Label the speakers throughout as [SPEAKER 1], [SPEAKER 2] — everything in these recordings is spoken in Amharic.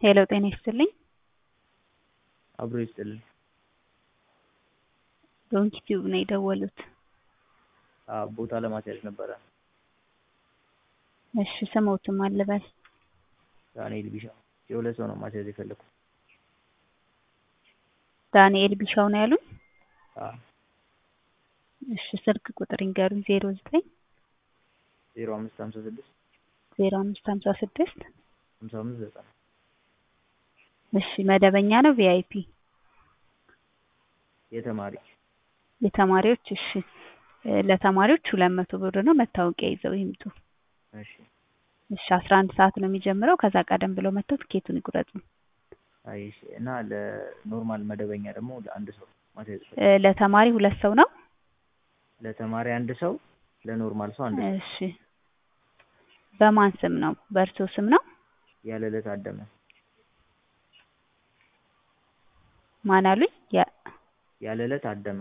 [SPEAKER 1] ሄሎ ጤና ይስጥልኝ።
[SPEAKER 2] አብሮ ይስጥልኝ።
[SPEAKER 1] ዶንኪ ቲዩብ ነው የደወሉት።
[SPEAKER 2] አዎ ቦታ ለማስያዝ ነበረ።
[SPEAKER 1] እሺ ስሞትም አልበል
[SPEAKER 2] ዳንኤል ቢሻው የሁለት ሰው ነው ማስያዝ የፈለኩት።
[SPEAKER 1] ዳንኤል ቢሻው ነው ያሉኝ?
[SPEAKER 2] አዎ
[SPEAKER 1] እሺ ስልክ ቁጥር ይንገሩኝ። ዜሮ ዘጠኝ
[SPEAKER 2] ዜሮ አምስት ሀምሳ ስድስት
[SPEAKER 1] ዜሮ አምስት ሀምሳ ስድስት
[SPEAKER 2] ሀምሳ አምስት ዘጠና
[SPEAKER 1] እሺ መደበኛ ነው ቪአይፒ?
[SPEAKER 2] የተማሪ
[SPEAKER 1] የተማሪዎች እሺ ለተማሪዎች ሁለት መቶ ብር ነው። መታወቂያ ይዘው ይምጡ።
[SPEAKER 2] እሺ
[SPEAKER 1] እሺ አስራ አንድ ሰዓት ነው የሚጀምረው። ከዛ ቀደም ብለው መጥተው ትኬቱን ይቁረጡ።
[SPEAKER 2] አይ እሺ እና ለኖርማል መደበኛ ደግሞ ለአንድ ሰው ማስያዝ
[SPEAKER 1] እ ለተማሪ ሁለት ሰው ነው።
[SPEAKER 2] ለተማሪ አንድ ሰው ለኖርማል ሰው አንድ ሰው
[SPEAKER 1] እሺ በማን ስም ነው? በእርሶ ስም ነው?
[SPEAKER 2] ያለ ዕለት አደመ
[SPEAKER 1] ማን አሉኝ? ያ-
[SPEAKER 2] ያለ ዕለት አደመ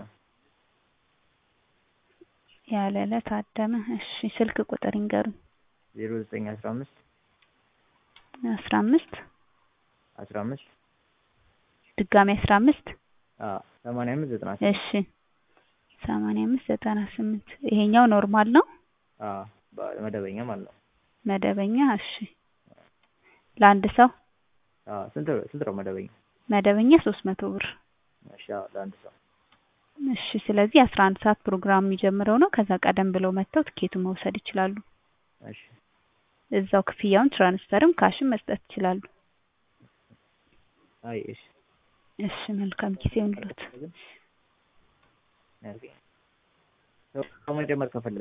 [SPEAKER 1] ያለ ዕለት አደመ። እሺ ስልክ ቁጥር ይንገሩኝ።
[SPEAKER 2] ዜሮ ዘጠኝ አስራ አምስት
[SPEAKER 1] አስራ አምስት
[SPEAKER 2] አስራ አምስት
[SPEAKER 1] ድጋሚ አስራ አምስት
[SPEAKER 2] አዎ ሰማንያ አምስት ዘጠና
[SPEAKER 1] እሺ ሰማንያ አምስት ዘጠና ስምንት ይሄኛው ኖርማል ነው።
[SPEAKER 2] አዎ በ- መደበኛ ማለት ነው።
[SPEAKER 1] መደበኛ እሺ ለአንድ ሰው
[SPEAKER 2] አዎ ስንት ስንት ነው መደበኛ?
[SPEAKER 1] መደበኛ ሶስት መቶ ብር
[SPEAKER 2] እሺ አዎ ለአንድ ሰው
[SPEAKER 1] እሺ ስለዚህ አስራ አንድ ሰዓት ፕሮግራም የሚጀምረው ነው። ከዛ ቀደም ብለው መጥተው ትኬቱን መውሰድ ይችላሉ።
[SPEAKER 2] እሺ
[SPEAKER 1] እዛው ክፍያውን ትራንስፈርም ካሽም መስጠት ይችላሉ።
[SPEAKER 2] አይ እሺ
[SPEAKER 1] እሺ መልካም ጊዜ ይሁንልዎት።
[SPEAKER 2] ግን መጨመር ከፈለግን